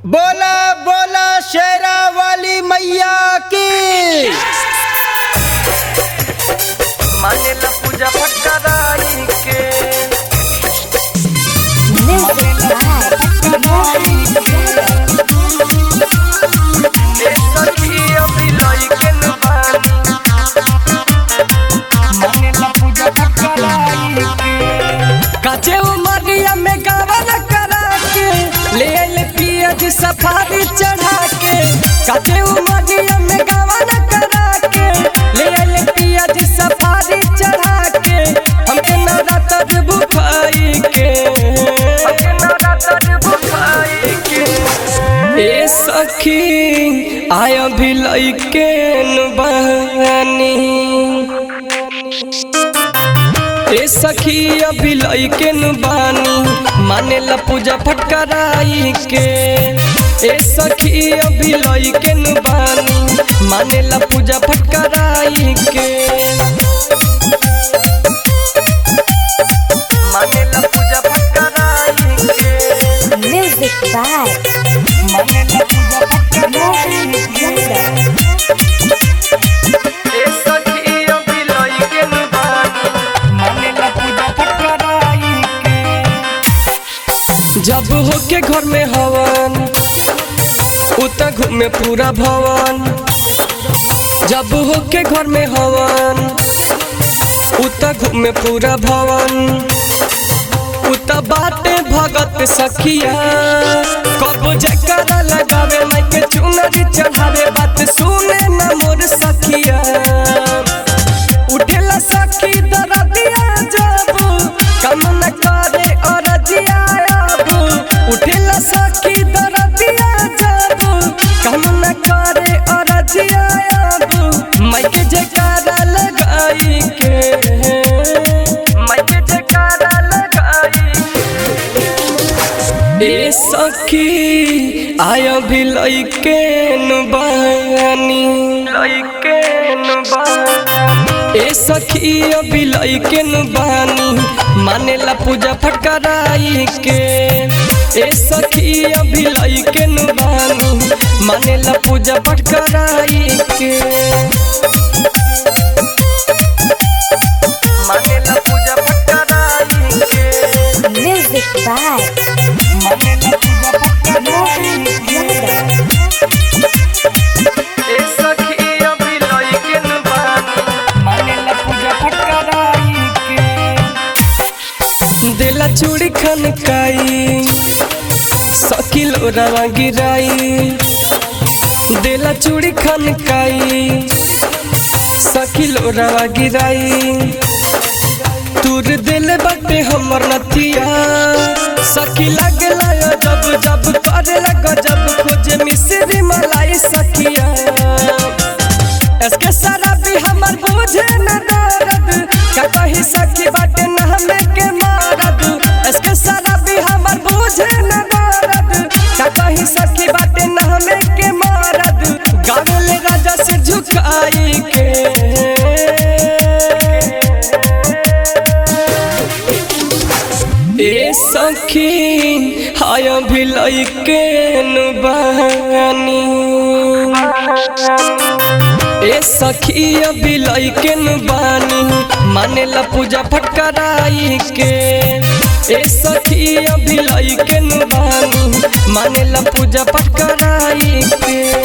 बोला बोला शेरा वाली मैया की मानेला पूजा फटकाराई के ए सखी अभी लइके न बानी मानेला पूजा फटकाराई के काचे उमरिया में गावन करा के ले ले पिया जी सफारी चढ़ा के काचे उमरिया में गावन करा के ले ले पिया जी सफारी चढ़ा के हमके नवरात्र बुखाई के हमके नवरात्र बुखाई के ए सखी आया भी लइके न बहनी ए सखी अभी लइके न बानी मानेला पूजा फटकाराई के ए सखी अभी लइके न बानी मानेला पूजा फटकाराई के मानेला पूजा फटकाराई के Music by मानेला पूजा फटकाराई के ए सखी अभी लइके न बानी मानेला पूजा फटकाराई के जब होके घर में हवन उत घूमे पूरा भवन जब होके घर में हवन उत घूमे पूरा भवन उत बाटे भगत सखिया कब जकरा लगावे माइके चुनरी चढ़ावे बात सुने न मोर सखिया उठेला सखी दरदिया जब कम न करे अरजिया अब उठेला सखी दरदिया जब कम न करे अरजिया अब माइके जयकारा लगाई के माइके जयकारा लगाई ए सखी आया भी लइके न बानी लइके न बानी ए सखी अभी लइके न बानी मानेला पूजा फटकाराई के ए सखी अभी लइके न बानी मानेला पूजा फटकाराई के मानेला पूजा फटकाराई के Music by मानेला पूजा फटकाराई के ए सखी अभी लइके न बानी मानेला पूजा फटकाराई के दिला चूड़ी खनकाई सकिल रवा गिराई दिला चूड़ी खनकाई सकिल रवा गिराई तूर दिल बटे हमर नथिया सखी लगला जब जब करे लग जब खोजे मिश्री मलाई सखिया इसके सारा भी हमर बुझे न दर्द का कही सखी बाटे न हमें के मारद इसके सारा भी हमर बुझे न दर्द का कही सखी बाटे न हमें के मारद गावेले राजा से झुकाई के ए सखी हाय भी लइके न बानी ए सखी अभी लइके न बानी मानेला पूजा फटकाराई के ए सखी अभी लइके न बानी मानेला पूजा फटकाराई के